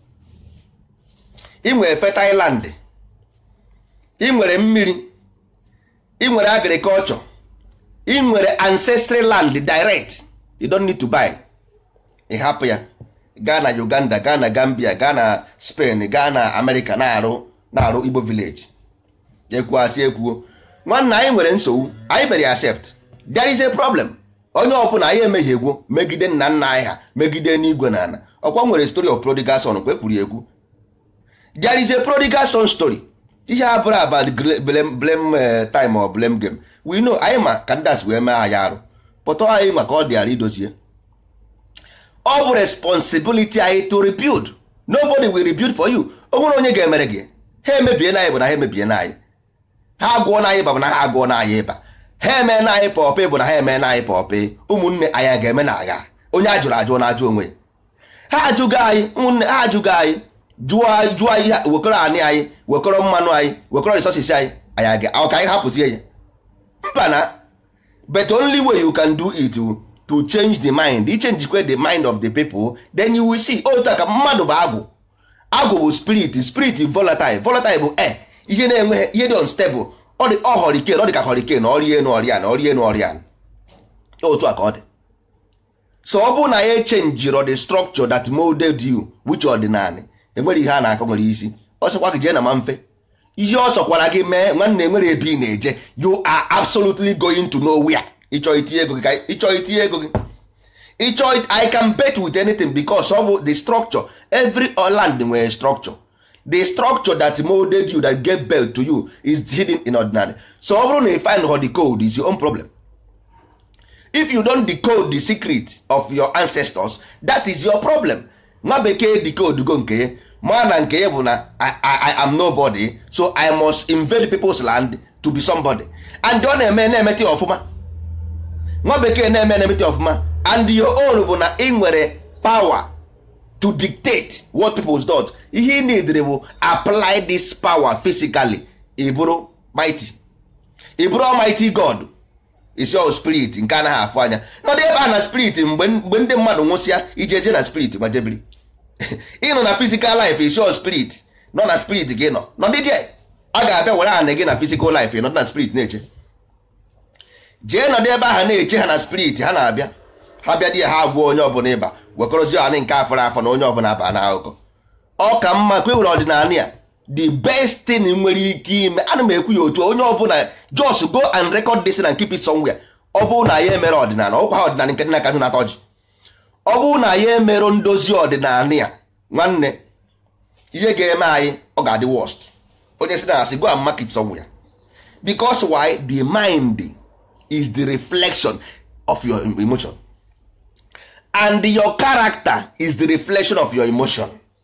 ị nwere fertile land ị nwere mmiri ị nwere agriculture ị nwere ancestral land direct you don't need to buy ị hapụ ya gaa na uganda gaa na gambia gaa na spain gaa na america na-arụ na-arụ igbo village ekwuasị ekwuo nwanna anyị nwere nsogbu anyị mere accept there is a problem onye ọbụla anyị emehiegwo megide nna nna anyị ha megide n'igwe na ala ọkwa nwere story of prodigal son kwa ekwuru ekwu there is a prodigal son story ihe a bụrụ about blame, blame time or blame game we know anyị ma ka ndas wee mee anyị arụ pụta anyị maka ọ dịara idozie ọ bụ responsibility anyị to rebuild nobody will rebuild for you o nwere onye ga-emere gị ha emebie na anyị bụ na ha emebie na anyị ha agụọ na anyị ịba bụ na ha agụọ na anyị ịba ha eme na anyị pọpị bụ na ha eme na anyị pọpị ụmụnne anyị ga-eme na agha onye a jụrụ ajụ na-ajụ onwe ha ajụgo anyị ụmụnne ha ajụgo anyị jụọ jụọ ihe wekọrọ anị anyị wekọrọ mmanụ anyị wekọrọ resources anyị anyị ọ ka anyị hapụzie ya mba na but only way you can do it to change the mind ichenjikwe the mind of the people then you will see otu ka mmadụ bụ agwụ agwụ bụ spirit spirit volatile volatile bụ air ihe na-enweghị ihe dị unstable ọ dị ọ hurricane ọ dị ka hurricane ọrịa enu ọrịa na ọrịa enu ọrịa otu a ka ọ dị so ọ bụrụ na ya echenjiro the structure that molded you which ọdịnala enwere ihe a na-akọ nwere isi ọ sịkwa gị jee na ma mfe ihe ọ chọkwara gị mee nwanne enwere ebe ị na-eje you are absolutely going to nowhere ịchọ itinye ego gị ịchọ itinye ego gị ịchọ i can bet with anything because ọ bụ the structure every land nwere structure the structure that molded you that gave birth to you is hidden in ordinary so ọ bụrụ na you find how the code is your own problem if you don't decode the secret of your ancestors that is your problem nwa bekee decode go nke ya ma na nke ya bụ na I, I, I am nobody so I must invade people's land to be somebody and ọ na-eme na-emete ọfụma nwa bekee na-eme na-emete ọfụma and your own bụ na ị nwere power to dictate what people do ihe ị needere bụ apply this power physically ị bụrụ mighty ị bụrụ almighty god isi ọ spirit nke anaghị afụ anya nọdụ ebe a na spirit mgbe ndị mmadụ nwụsịa ije eje na spirit gbajebiri ịnọ na physical life isi ọ spirit nọ na spirit gị nọ nọdị die a ga-abịa were anị gị na physical life nọdụ na spirit na-eche jee nọdụ ebe ahụ na-eche ha na spirit ha na-abịa ha bịa di ya ha agwụọ onye ọbụla ịba wekọrọzi anị nke afọrọ afọ na onye ọbụla aba na akụkọ ọ ka mma kwe were ọdịnala ya the best thing nwere ike ime ana m ekwu ya otu onye ọbụla just go and record this and keep it somewhere ọ bụrụ na ya emere ọdịnala ọkwa ha ọdịnala nke dị n'aka na atọ ji ọ bụrụ na ya emere ndozi ọdịnala ya nwanne ihe ga-eme anyị ọ ga-adị worst onye si na asị go and mark it somewhere because why the mind is the reflection of your emotion and your character is the reflection of your emotion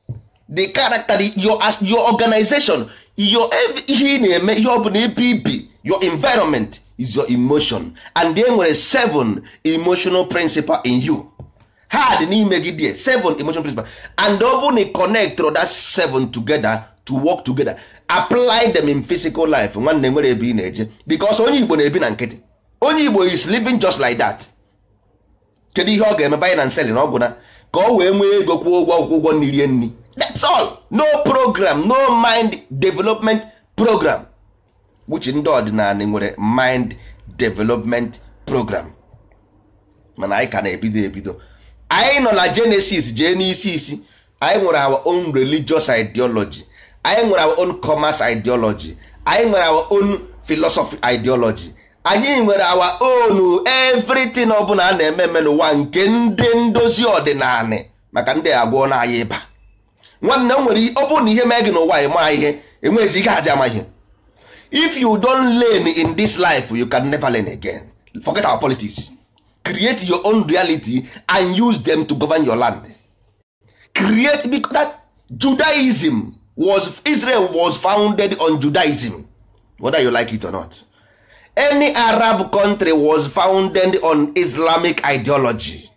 the character the- your as your organization your ev- ihe ị na-eme ihe ọ bụla ibi ibi your environment is your emotion and e nwere seven emotional principle in you ha dị n'ime gị die seven emotional principle and ọ bụ na ị connect that seven together to work together apply them in physical life nwanne nwere ebe ị na-eje because onye igbo na-ebi na nkịtị onye igbo is living just like that kedu ihe ọ ga-eme buying and selling ọgwụ na ka ọ wee nwee ego kwụọ ụgwọ akwụkwọ ụgwọ nri rie nri that's all no program no mind development program which ndị ọdịnala nwere mind development program mana anyị ka na-ebido ebido anyị nọ na genesis jee n'isi isi anyị nwere our own religious ideology anyị nwere our own commerce ideology anyị nwere our own philosophy ideology anyị nwere our own everything ọbụla a na-eme eme n'ụwa nke ndị ndozi ọdịnala maka ndị agwọ na anyị ịba nwanne m nwere ọ bụrụ na ihe mee gị n'ụwa ị maa ihe enweghịzi ike hazi ama ihe if you don't learn in this life you can never learn again forget our politics create your own reality and use them to govern your land create because that judaism was israel was founded on judaism whether you like it or not any arab country was founded on islamic ideology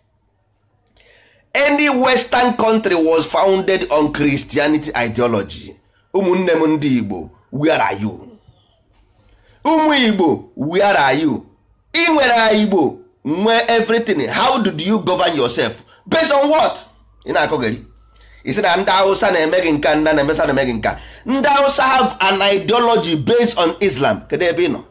any western country was founded on christianity ideology ụmụnne m ndị igbo where are you ụmụ igbo where are you ị nwere igbo nwee everything how did you govern yourself based on what ị na-akọgari isi na ndị hausa na-eme gị nka ndị na-emesa na-eme gị nka ndị hausa have an ideology based on islam kedu ebe ị nọ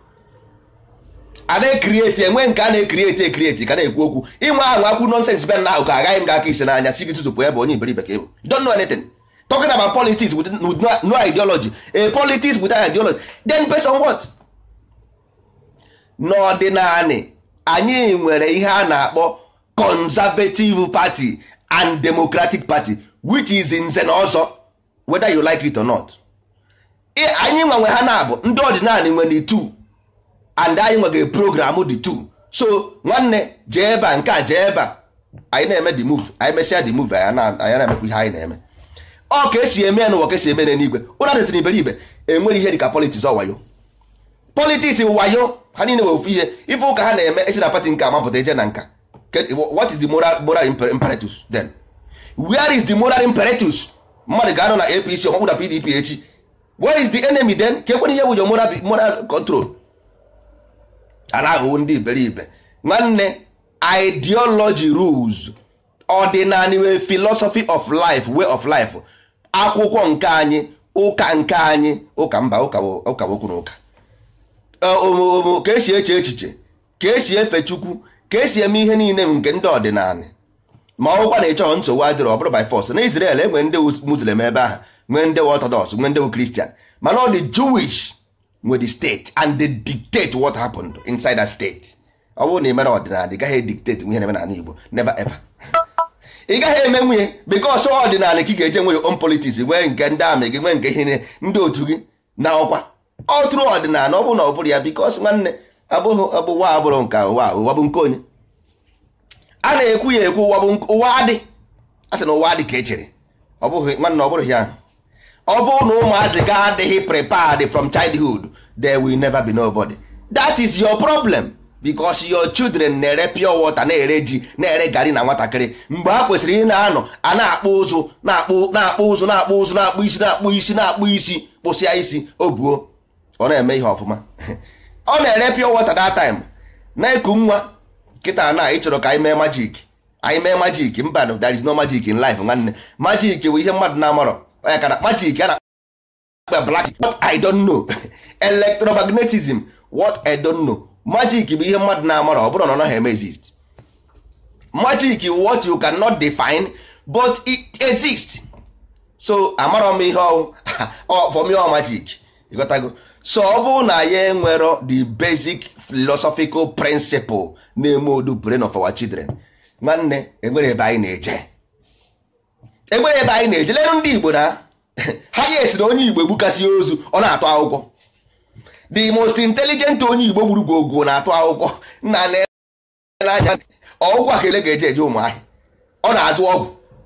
a na-ekrieti enwe nke a na-ekrieti ekrieti ka na-ekwu okwu inwe ahụ akwu nonsens be na ahụ ka agaghị m ga aka isi n'anya si gị tụtụpụ ebe onye iberibe ka ịbụ You don't know anything talking about politics with, with no, no ideology a politics without ideology then based on what n'ọdịnanị anyị nwere ihe a na-akpọ conservative party and democratic party which is nze na ọzọ whether you like it or not Ị- anyị nwanwe ha na-abụ ndị ọdịnala nwere two and anyị nwere program dị two so nwanne jee ebe a nke a jee ebe a anyị na-eme the move anyị mesịa the move anyị na- anyị na-emekwa ihe anyị na-eme ọ ka esi eme ya n'ụwa ka esi eme ya n'igwe ụra detịrị iberibe enwere ihe dịka politics ọwayo politics wayo ha niile wee ofu ihe ife ụka ha na-eme esi na pati nke amapụta eje na nka Ke- what is the moral, moral imper- imperatus then where is the moral imperatus mmadụ ga-anọ na apc ọmọkwụ na pdp echi where is the enemy then ka ekwere ihe bụ your moral, moral control a na-aghọwo ndị iberibe nwanne ideology rules ọdịnala wee philosophy of life way of life akwụkwọ nke anyị ụka nke anyị ụka mba ụka bụ ụka bụ okwu na ụka omomo ka esi eche echiche ka esi efe chukwu ka esi eme ihe niile nke ndị ọdịnala ma ọgwụkwa na ịchọghọ nsogbu adịrọ ọ bụrụ by force na Israel enwere ndị wu muslim ebe ahụ nwee ndị wu orthodox nwee ndị wu christian mana ọ dị jewish nwe the state and they dictate what happened inside that state ọ bụrụ na ị mere ọdịnala ị gaghị dictate ihe na-eme n'ala igbo never ever ị gaghị eme nwunye because ọdịnala ka ị ga-eje nwe your own politics nwee nke ndị amị gị nwee nke ihe niile, ndị otu gị na ọkwa ọ tụrụ ọdịnala ọ bụrụ na ọ bụrụ ya because nwanne abụghị abụ ụwa abụrụ nke ụwa ụwa bụ nke onye a na-ekwu ya ekwu ụwa bụ nke- ụwa adị a sị na ụwa adị ka echere ọ bụghị nwanne ọ bụrụ ya ọ bụrụ na ụmụazị ga adịghị prepared from childhood they will never be nobody that is your problem because your children na-ere pure water na-ere ji na-ere gari na nwatakịrị mgbe ha kwesịrị ị na-anọ a na-akpụ ụzụ na-akpụ na-akpụ ụzụ na-akpụ ụzụ na-akpụ isi na-akpụ isi na-akpụ isi kpụsịa isi o buo ọ na-eme ihe ọfụma ọ na-ere pure water that time na-eku nwa kịta na ị chọrọ ka anyị mee majik anyị mee majik mba no there is no magic in life nwanne majik bụ ihe mmadụ na-amarọ onye kana majik a na-akpa black what i don't know electromagnetism what i don't know magic bụ ihe mmadụ na-amarọ ọ bụrụ na ọ naghị eme exist magic is what you cannot define but it exists so amarọ m ihe ọwụ ọ for me ọ magic ịghọtago so ọ bụrụ na ya enwero the basic philosophical principle na-eme odu brain of our children nwanne enwere ebe anyị na-eje enwere ebe anyị na-eje lelu ndị igbo na ha ya esiri onye igbo egbukasị ozu ọ na-atụ akwụkwọ the most intelligent onye igbo gburu gwogo na-atụ akwụkwọ nna n'anya ọgwụgwọ akele ga-eje eje ụmụahịa ọ na-azụ ọgwụ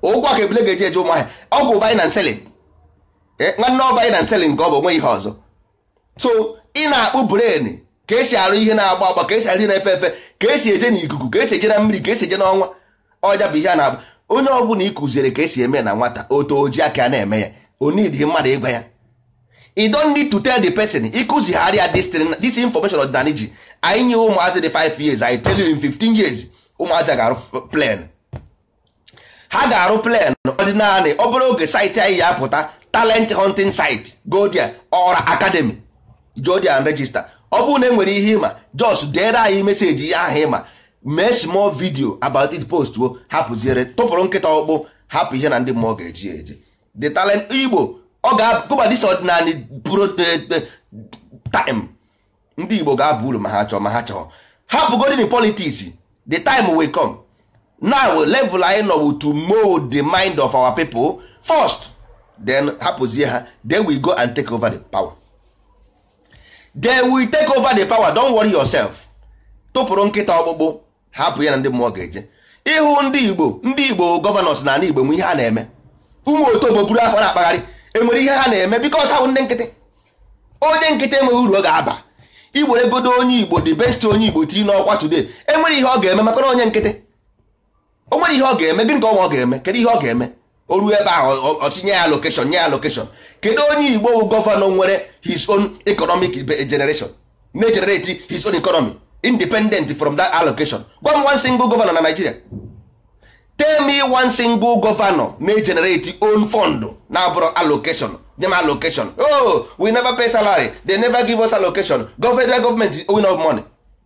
ụgwọ ka ebule ga-eji eje ụmụahịa ọgwụ buy and selling nwanne ọ buy and selling nke ọ bụ onwe ihe ọzọ so ị na-akpụ brain ka esi arụ ihe na-agba agba ka esi arụ ihe na-efe efe ka esi eje n'ikuku ka esi eje na mmiri ka esi eje n'ọnwa ọja bụ ihe a na-agba onye ọbụla ị kụziere ka esi eme na nwata oto oji aka na-eme ya onidi mmadụ ịgwa ya you don't need to tell the person ịkụzigharịa this thing this information ọdịnala ji anyị nye ụmụazị dị 5 years I tell you in 15 years ụmụazị ga-arụ plan ha ga-arụ plan ọdịnala ọ bụrụ oge site anyị ya apụta talent hunting site go there ọra academy go there and register ọ bụrụ na e nwere ihe ịma just dere anyị meseji ihe ahụ ịma mee small video about it post o hapụziere tụpụrụ nkịta ọkpụ hapụ ihe na ndị mmụọ ga-eji eje the talent igbo ọ ga-agụba dis ọdịnala bụrụ time ndị igbo ga-aba uru ma ha chọọ ma ha chọọ hapụgodin in politics the time will come now level anyị nọ to mold the mind of our people first then hapụzie ha then we go and take over the power then we take over the power don't worry yourself tụpụrụ nkịta ọkpụkpụ hapụ ya na ndị mmụọ ga-eje ịhụ ndị igbo ndị igbo gọvanọs na ala igbo nwe ihe ha na-eme ụmụ otobo buru afọ na-akpagharị enwere ihe ha na-eme bikos ha bụ ndị nkịtị onye nkịtị enweghị uru ọ ga-aba iwere godo onye igbo the best onye igbo tinye n'ọkwa today enwere ihe ọ ga-eme maka na onye nkịtị o nwere ihe ọ ga-eme gịnị ka ọnwa ọ ga-eme kedu ihe ọ ga-eme o ruo ebe ahụ ọchị nye ya lokeshọn nye ya lokeshọn kedu onye igbo bụ gọvanọ nwere his own economic generation na-egenerate his own economy independent from that allocation gwa m one single governor na Nigeria tell me one single governor na-egenerate own fund na-abụrụ allocation nye m allocation oh we never pay salary they never give us allocation federal government is owing us money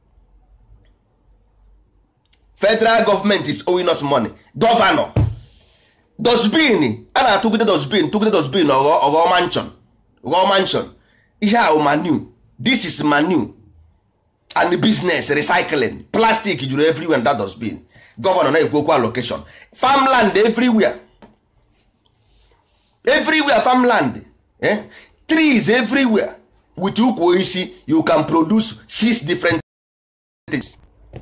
federal government is owing us money governor dosbin a na-atụgide dosbin tụgide dosbin ọghọ mansion ghọọ mansion ihe a manu this is manu and business recycling plastic juru everywhere in that dosbin gọvanọ na-ekwu okwu allocation farmland everywhere everywhere farmland eh? trees everywhere with ukwu osisi you can produce six different things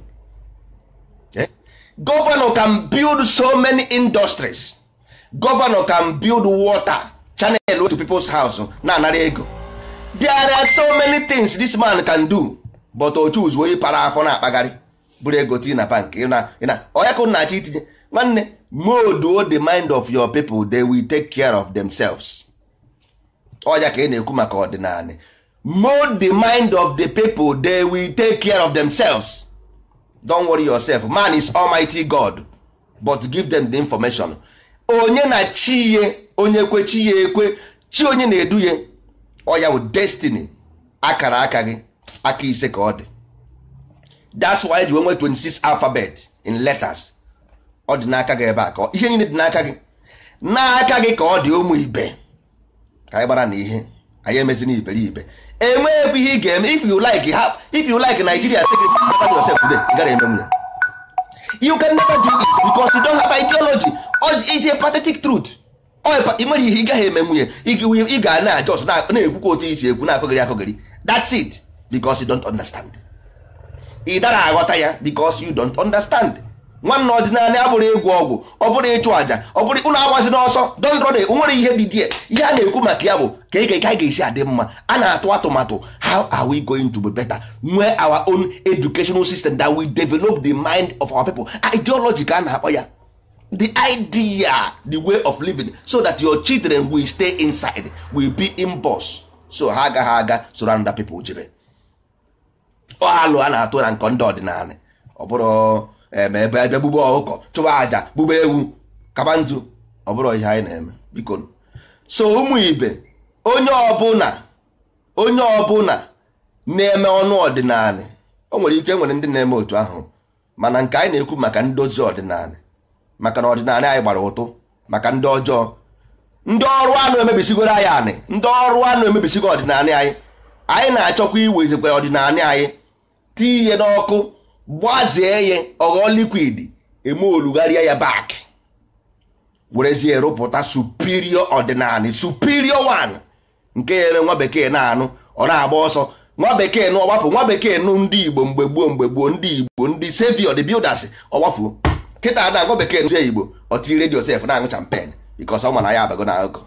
eh? governor can build so many industries governor can build water channel to people's house na-anara ego there are so many things this man can do but o choose onye para afọ na-akpagharị bụrụ ego tii na bank onye ka na-achọ itinye nwanne moduo the mind of your people they will take care of themselves ọya ka ị na-ekwu maka ọdịnala mold the mind of the people they will take care of themselves don't worry yourself man is almighty god but give them the information onye na chi ye onye kwe chi ya ekwe chi onye na-edu ya ọya bụ destiny akara aka gị aka ise ka ọ dị that's why ji nwee 26 alphabet in letters ọ dị n'aka gị ebe a ka ihe niile dị n'aka gị n'aka gị ka ọ dị ụmụ ibe ka anyị gbara na ihe anyị emezi n'iberibe enweghị ihe ị ga-eme if you like ha if you like Nigeria say gị never do yourself today ị gara eme nwunye you can never do it because you don't have ideology it's a pathetic truth ị nwere ihe ị gaghị eme nwunye ị ga na ajọs na-ekwukwa otu isi ekwu na-akọgịrị akọgịrị that's it because you don't understand ị dara aghọta ya because you don't understand nwanne ọdịnala abụrụ egwu ọgwụ ọ bụrụ ịchụ àjà ọ bụrụ ụlọ agbazi n'ọsọ don't run nwere ihe dị die ihe a na-ekwu maka ya bụ ka ị ga ga-esi adị mma a na-atụ atụmatụ how are we going to be better nwee our own educational system that will develop the mind of our people ideology ka a na-akpọ ya the idea the way of living so that your children will stay inside will be in boss so ha agaghị aga soro other people jebe alụ a na-atụ na nkọ ndị ọdịnala ọ bụrụ ebe ebe gbugbe ọkụkọ chụwa aja gbugbe ewu kaba ntu ọ bụrụ ihe anyị na-eme biko so ụmụ ibe onye ọbụla onye ọbụla na-eme ọnụ ọdịnala o nwere ike nwere ndị na-eme otu ahụ mana nke anyị na-ekwu maka ndozi ọdịnala maka na ọdịnala anyị gbara ụtụ maka ndị ọjọọ ndị ọrụ anụ emebisigoro anyị anị ndị ọrụ anụ emebisigo ọdịnala anyị anyị na-achọkwa iwezikwa ọdịnala anyị tinye n'ọkụ gbazie ya ọghọ likwid eme olugharịa ya bak werezie rụpụta superior ọdịnala superior one nke ya eme nwa bekee na-anụ ọ na-agba ọsọ nwa bekee nụ ọgbapụ nwa bekee nụ ndị igbo mgbe gboo mgbe gboo ndị igbo ndị savior the builders ọgbafuo kịta na nwa bekee nụ igbo ọtiri redio sef na-aṅụ champen bikos ọ ma na ya abago na akụkọ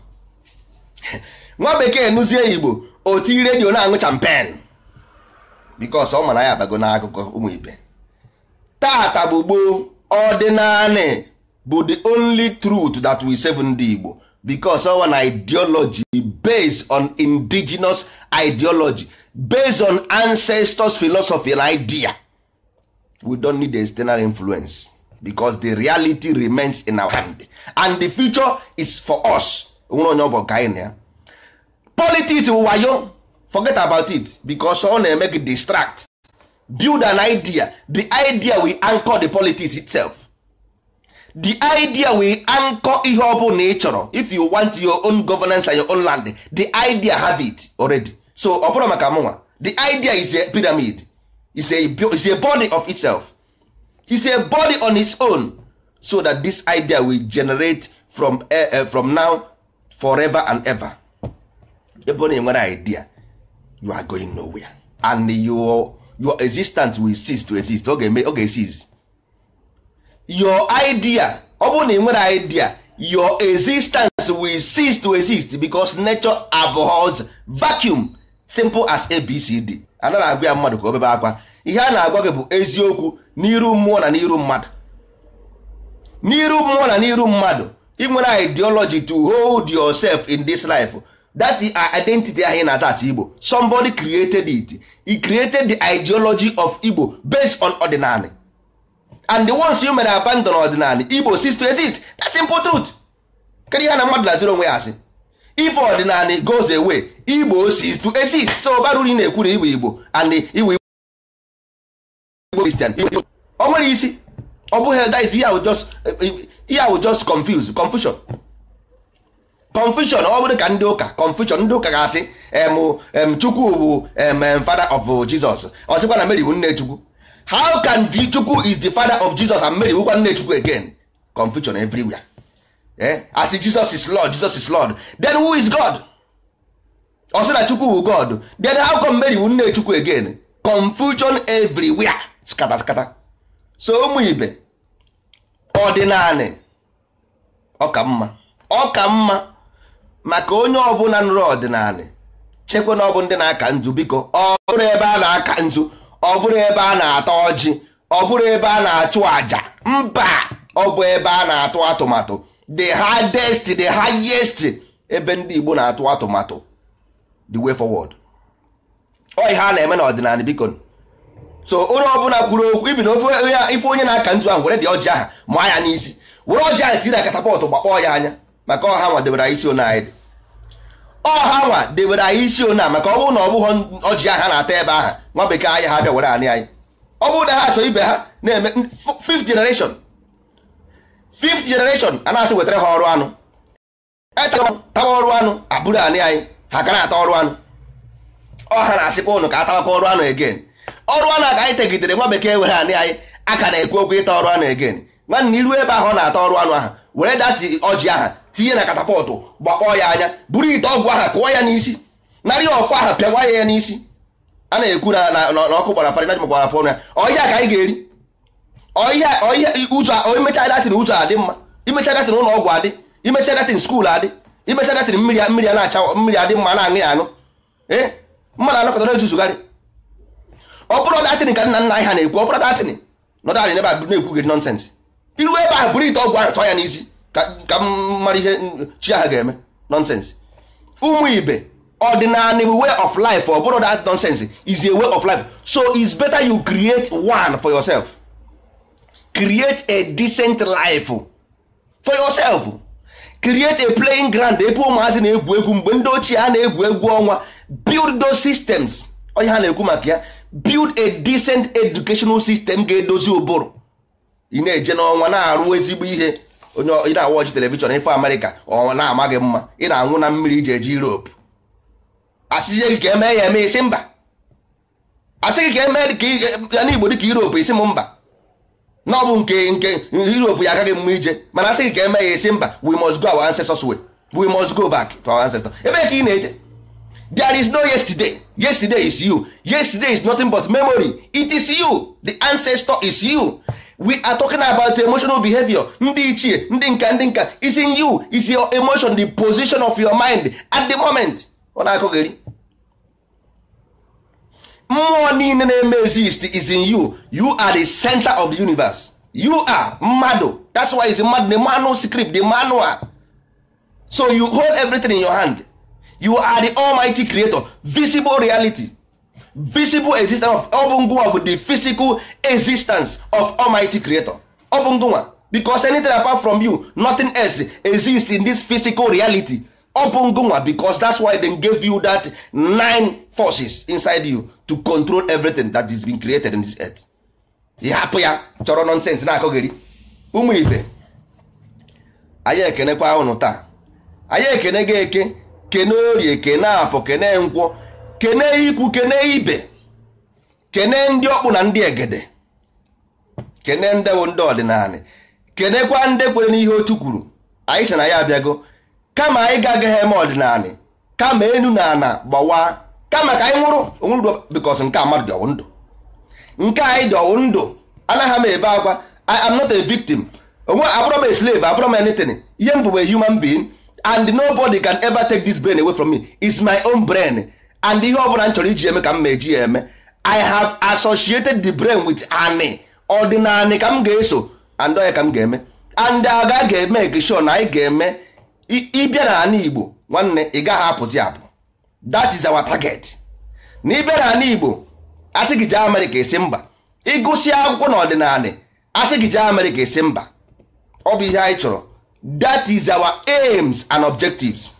nwa bekee nụzie igbo otiri redio na-aṅụ champen bikos ọ ma na ya abago na akụkọ ụmụ ibe tata bụ gboo ọdịnanị bụ the only truth that we save ndị igbo because of an ideology based on indigenous ideology based on ancestors philosophy and idea we don't need external influence because the reality remains in our hand and the future is for us onwere onye ọ bụ ka anyị na ya politics wụ wayo forget about it because ọ na-eme gị distract build an idea the idea will anchor the politics itself the idea will anchor ihe ọ bụla ị chọrọ if you want your own governance and your own land the idea have it already so ọ bụrụ maka mụnwa the idea is a pyramid is a, is a body of itself is a body on its own so that this idea will generate from, uh, uh, from now forever and ever ebe ọ na-enwere idea you are going nowhere and your, your existence will cease to exist ọ ga-eme ọ ga-esize your idea ọ bụrụ na ị nwere idea your existence will cease to exist because nature abhors vacuum simple as abcd anaghị agwa ya mmadụ ka o bebe akwa ihe a na-agwa gị bụ eziokwu n'iru mmụọ na n'iru mmadụ n'iru mmụọ na n'iru mmadụ ị nwere ideology to hold yourself in this life that identity ahụ ị na-aza asa igbo somebody created it he created the ideology of igbo based on ordinary and the ones you mere abandon ọdịnala igbo cease to exist that's simple truth kedu ihe na mmadụ laziri onwe ya asị if ọdịnala goes away igbo cease to exist so bara uru na-ekwu na igbo igbo and igbo igbo christian o nwere isi ọ bụghị that is ihe ahụ just ihe ahụ just confuse confusion confusion ọ bụrụ ka ndị ụka confusion ndị ụka ga-asị em chukwu bụ em father of jesus ọ sịkwa na mary bụ nne chukwu how can the chukwu is the father of jesus and mary wụkwa nne chukwu again confusion everywhere eh? as jesus is lord jesus is lord then who is god ọ sị na chukwu bụ god then how come mary bụ nne chukwu again confusion everywhere skata skata so ụmụ ibe ọdịnanị ọka mma ọka mma maka onye ọbụla nụrụ ọdịnanị chekwa na ọ bụ ndị na-aka nzu biko ọ bụrụ ebe a na-aka nzu ọ bụrụ ebe a na-ata ọjị ọ bụrụ ebe a na-achụ àjà mba ọ bụ ebe a na-atụ atụmatụ the hardest the highest ebe ndị Igbo na-atụ atụmatụ the way forward ọ ihe a na-eme n'ọdịnala biko so onye ọbụla kwuru okwu ibi na ofe ife onye na-aka nzu ahụ were dị ọjị aha maa ya n'isi were ọjị ahụ tiri na katapọtụ gbakpọọ ya anya maka ọha nwa debere anyị isi one anyị dị ọha nwa debere anyị isi one a maka ọ bụrụ na ọ bụghị ọjị aha na-ata ebe aha nwa bekee anyị ha bịa were anị anyị ọ bụrụ na ha so ibe ha na-eme fifth generation fifth generation a na-asị wetara ha ọrụ anụ tawa ọrụ anụ abụrụ anị anyị ha ka na-ata ọrụ anụ ọha na-asịkwa ụnụ ka atawakwa ọrụ anụ again ọrụ anụ a ka anyị tegidere nwa bekee were anị anyị aka na-ekwu okwu ịta ọrụ anụ again nwanne iru ebe ahụ ọ na-ata ọrụ anụ ahụ were dati ọjị aha tinye na katapọtụ gbakpọọ ya anya buru ite ọgwụ aha kụọ ya n'isi narị ọfọ aha pịawa ya ya n'isi a na-ekwu na ọkụ gbara farị najụ gbara fọnụ ya ọhịa ka anyị ga-eri ọhịa ụzọ imecha datin ụzọ adị mma imecha datin ụlọ ọgwụ adị imecha datin skuul adị imecha datin mmiri mmiri a na-acha mmiri adị mma na-aṅụ ya aṅụ ee mmadụ anọkọta na-ezuzugharị ọ bụrụ datin ka nna nna anyị ha na-ekwu ọ bụrụ datin nọdụ anyị n'ebe a na-ekwu gị nọnsens iru ebe ahụ bụrụ ite ọgwụ ahụ tụọ ya n'isi ka m mara ihe chi ahụ ga-eme nọnsens ụmụ ibe ordinary way of life ọ bụrụ that nonsense is a way of life so it's better you create one for yourself create a decent life for yourself create a playing ground ebe ụmụazị na-egwu egwu mgbe ndị ochie ha na-egwu egwu ọnwa build those systems onye ha na-ekwu maka ya build a decent educational system ga-edozi ụbụrụ ị na-eje n'ọnwa na-arụ ezigbo ihe onye ị na-awọchi telivishọn ife amerịka ọnwa na-amaghị mma ị na-anwụ na mmiri iji eje Europe asịzie gị ka eme ya eme isi mba asị gị ka eme ya n'igbo dịka Europe isi m mba na ọ bụ nke nke Europe ya agaghị mma ije mana asị gị ka eme ya isi mba we must go our ancestors way we must go back to our ancestors ebe ka ị na-eje there is no yesterday yesterday is you yesterday is nothing but memory it is you the ancestor is you we are talking about emotional behavior ndị ichie ndị nka ndị nka is in you is your emotion the position of your mind at the moment ọ na-akọgheri mmụọ niile na-eme exist is in you you are the center of the universe you are mmadụ that's why is mmadụ the manual script the manual so you hold everything in your hand you are the almighty creator visible reality visible existence of ọ bụ ngụnwa bụ the physical existence of almighty creator ọ bụ ngụnwa because anything apart from you nothing else exists in this physical reality ọ bụ ngụnwa because that's why they gave you that nine forces inside you to control everything that is being created in this earth ị hapụ ya chọrọ nonsense na-akọgheri ụmụ ibe anyị ekenekwa ụnụ taa anyị ekene gị eke kene orie kene afọ kene nkwọ kene ikwu kene ibe kene ndị ọkpụ na ndị egede kene ndewo ndị ọdịnala kenekwa ndị kwere n'ihe otu kwuru anyị sị na ya abịago kama anyị ga-agaghị eme ọdịnala kama enu na ana gbawa kama ka anyị nwụrụ onwuru bikos nke a mmadụ dị ọwụ ndụ nke anyị dị ọwụ ndụ anaghị m ebe akwa I am not a victim onwe abụrọ m a slave abụrọ m anything ihe m bụ a human being and nobody can ever take this brain away from me is my own brain and ihe ọbụla m chọrọ iji eme ka m ma eji ya eme I have associated the brain with ani ọdịnanị ka m ga-eso and onye ka m ga-eme and aga ga-eme ekishon na anyị ga-eme ịbịa na ala Igbo nwanne ị gaghị apụzi apụ that is our target na ịbịa na ala Igbo asị gị jee Amerịka esi mba ịgụsị akwụkwọ na ọdịnala asị gị jee Amerịka esi mba ọ bụ ihe anyị chọrọ that is our aims and objectives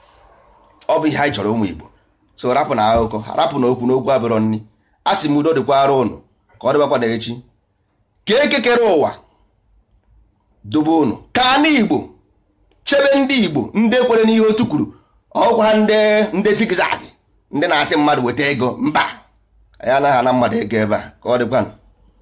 ọ bụ ihe anyị chọrọ ụmụ Igbo so rapụ na akụkọ rapụ na okwu n'okwu abụrọ nni a sị m udo dịkwara ụnụ ka ọ dịbakwa na echi ka ekekere ụwa dobe ụnụ ka anụ Igbo chebe ndị Igbo ndị kwere n'ihe otu kwuru ọgwa ha ndị ndị zigzag ndị na-asị mmadụ weta ego mba anyị anaghị ana mmadụ ego ebe a ka ọ dịkwanụ